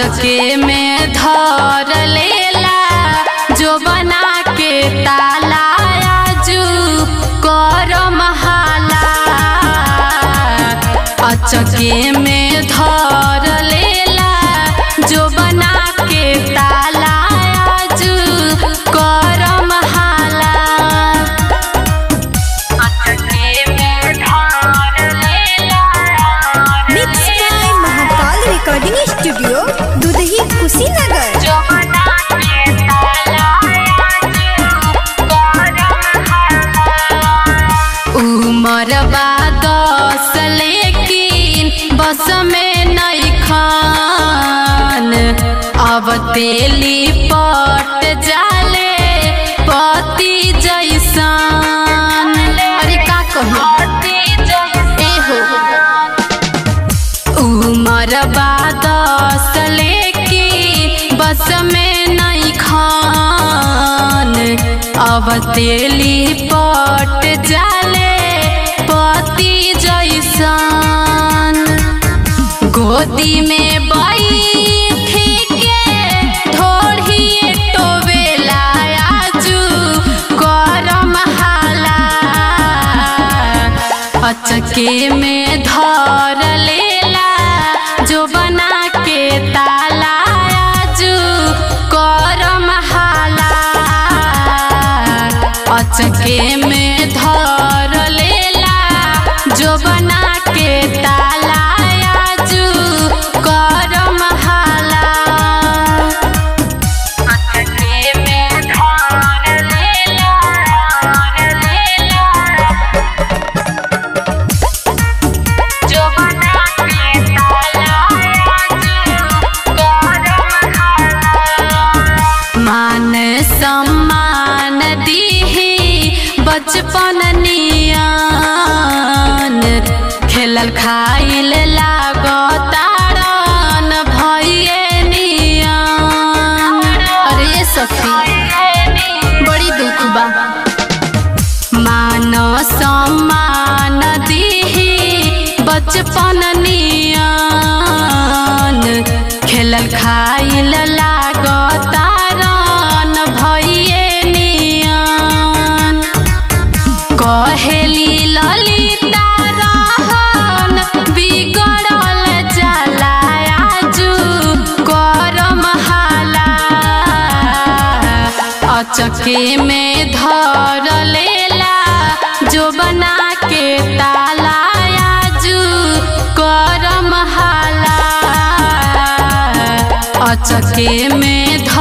अचके में धर लेला जो बना के ताला आजू कर महाला अचके में धर लेला जो बना के ताला आजू कर महाला अचके में धर लेला mix by Mahakal recording studio Dudhahi Kushinagar जो बना के ताला उमर बा दस लेकिन बस में नहीं खान अब तेली पट जाले पति जैसान अरे का कही एहो उमर दस लेकी बस में नहीं खान अब तेली पट जाले पति जैसान गोदी में बैठी के थोड़ी टोवेला आजू करम हाला अचके में धर लेला जो बना के ताला आजू करम हाला अचके में धर लेला जो बना के ताला आजू करम हाला अचके में धर लेला लेला जो बना के ताला मान सम्मान दीही बचपन नियान खेलल खाइल लागतारन भइए नियान अरे ये सखी बड़ी दुख बा मान सम्मान दीही बचपन नियान खेलल खाइल लागतारन भइए नियान कहेली ललिता रहन बिगड़ल जाला आजू करम हाला अचके में धर लेला जो बना के ताला आजू करम हाला अचके में